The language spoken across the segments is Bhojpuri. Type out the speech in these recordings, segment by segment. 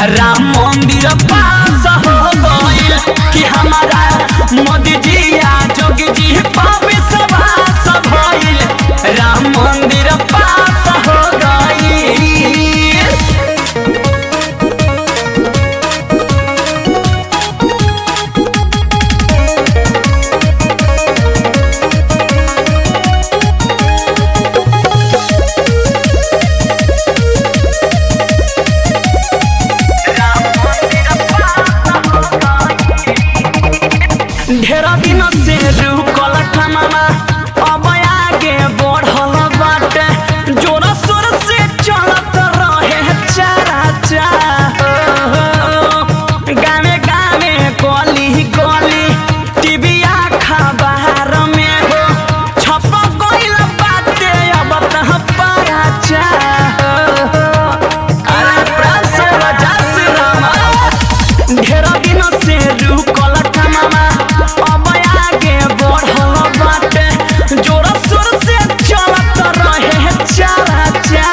राम मंदिर पास हो गइल कि हमारा मोदी जी आ जोगी जी पापी सवास भइल राम मंदिर पास हो गइल ढेर दिन से रुकल खमामा अब आगे बढ़ल बाटे जोर शोर से चलत रहे चारा चा गावे गावे गली गली टीवी खबर में हो छप गइल बाटे अब तह पारा चा अरे प्राण से राजा से रामा ढेर दिन से रुकल कमामा अब आगे बढ़ल बाटे जोर शोर से चलत रहे चारा चा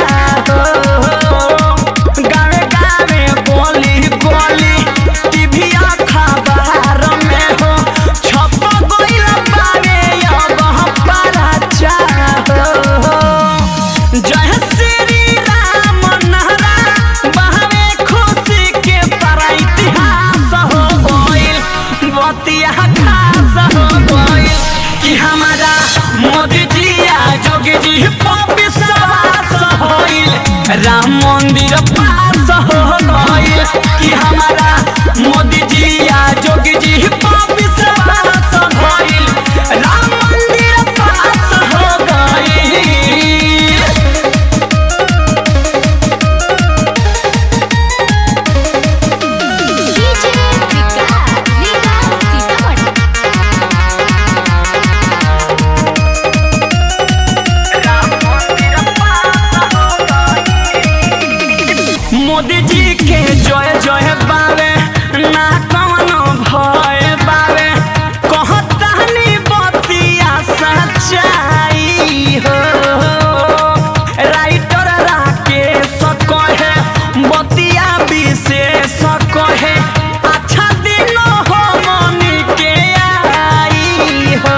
गावे गावे बोली बोली टीवी खबर में हो छप गइल बावे अब पारा चा जय श्री राम नहरा बहवे खुशी के पर इतिहास हो गइल बतिया खास हो गइल कि हमारा मोदी जी आ जोगी जी पपी सवास होइल राम मंदिर पास हो गइल कि हमारा मोदी जी आ जोगी जी पपी सवास होइल राम मंदिर पास हो गइल डीजे विकास लीला सीतामढ़ी मोदी जी के जय जय बावे ना कवनो भय बावे कहतानी बतिया सच्चाई हो राइटर राकेश कहे बतिया विशेष कहे अच्छा दिन हो मनी के आई हो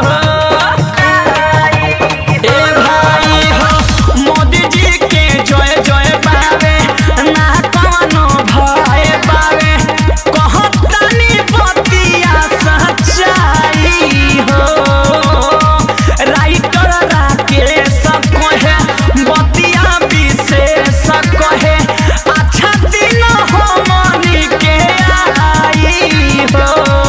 ए भाई हो मोदी जी के जय जय बावे ना कवनो भय बावे कहतानी बतिया सच्चाई हो राइटर राकेश कहे बतिया विशेष कहे अच्छा दिन हो मनी के आई हो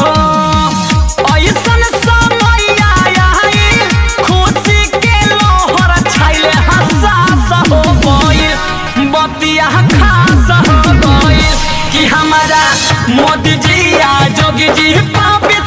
ऐसन समय आई खुशी के लोहर छाइले हसास हो गइल बतिया खास हो गइल कि हमारा मोदी जी आ जोगी जी पापी